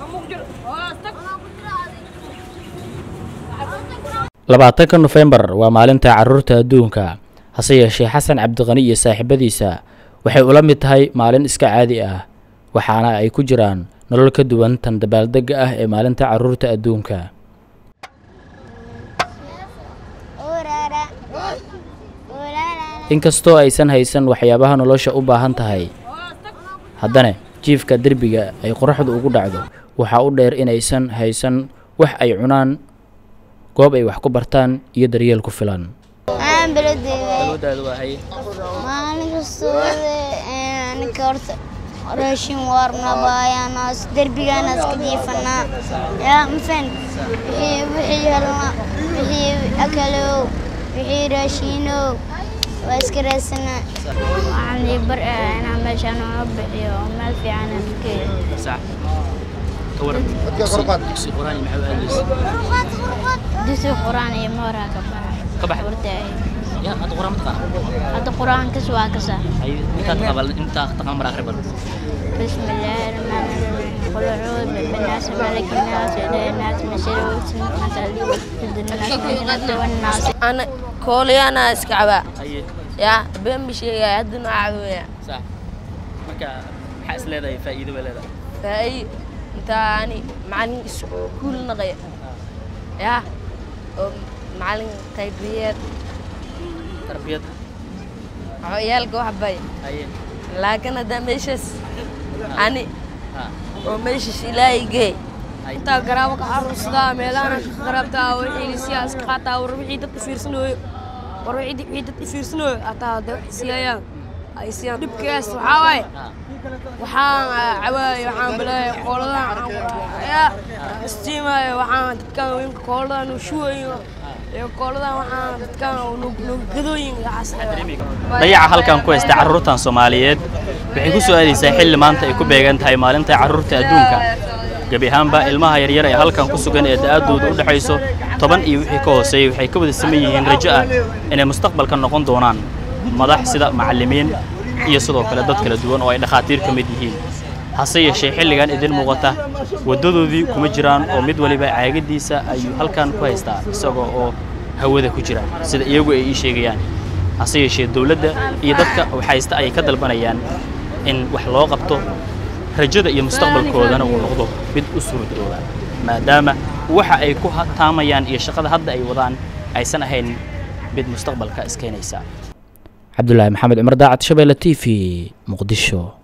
labaatanka nofembar waa maalinta caruurta adduunka hase yeeshee xasan cabdiqani iyo saaxiibadiisa waxay ula mid tahay maalin iska caadi ah waxaana ay ku jiraan nolol ka duwan tan dabaaldegga ah ee maalinta caruurta adduunka inkastoo aysan haysan waxyaabaha nolosha u baahan tahay haddana jiifka derbiga ay qoraxdu ugu dhacdo waxaa u dheer inaysan haysan wax ay cunaan goob ay wax ku bartaan iyo daryeel ku filan aan beledeyda maalin kastoo ninka horta raashin waarna baayanaas derbigaanaas ka jiifanaa yaa mafan wixii wixii helna wixii akalow wixii raashiinow waa iska raadsanaa waxaan ii bar inaan meeshaan uga bixiyo meel fiican aan geeyo dugsi quraan iyo mooraa ka baxa hadda qur-aankas waa kasa بسم الله الرحمن الرحيم قل اعوذ بالناس ملك الناس اله الناس من شر الوسواس الناس والناس ana koolyaana iska cabaa yaa been bi sheegaya haddana caawaya faa'iido intaani macalin iskuul naqaya yaa oo macalin taybiyeed ciyaalka wax bay laakiin haddaa meeshaas ani oo meeshaas ilaahay geey intaa garaabo ka aruursadaa meelaana ka qaraabtaa wixii siyaas ka qaataa war wixii dadka fiirsanooyo war wixii wixii dadka fiirsanooyo hataa de siiyayaan ay siiyaan dhibkaas waxaa waaye waxaan cawaayo waxaan bilaaya qooladan yaa istiimaayo waxaan dadkan weynka kooladan shuwayo iyo kooladan waxaan dadkan gadooyin dayaca halkan ku haysta carruurtan soomaaliyeed waxay ku soo aadaysaa xilli maanta ay ku beegan tahay maalinta carruurta adduunka gebi ahaanba ilmaha yaryar ee halkan ku sugan ee da'adooda u dhexayso toban iyo wixii ka hooseeyey waxay ka wada saman yihiin rajo ah inay mustaqbalka noqon doonaan madax sida macallimiin iyo sidoo kale dad kala duwan oo ay dhakhaatiir ka mid yihiin hase yeeshee xilligan idin muuqata waddadoodii kuma jiraan oo mid waliba caagadiisa ayuu halkan ku haystaa isagoo oo hawada ku jira sida iyagu ay ii sheegayaan hase yeeshee dowladda iyo dadka waxhaysta ayay ka dalbanayaan in wax loo qabto rajada iyo mustaqbalkoodana uu noqdo mid u suuradooba maadaama waxa ay ku taamayaan iyo shaqada hadda ay wadaan aysan ahayn mid mustaqbalka iskeenaysa cabdulaahi maxamed cumar daacad shabeelle t v muqdisho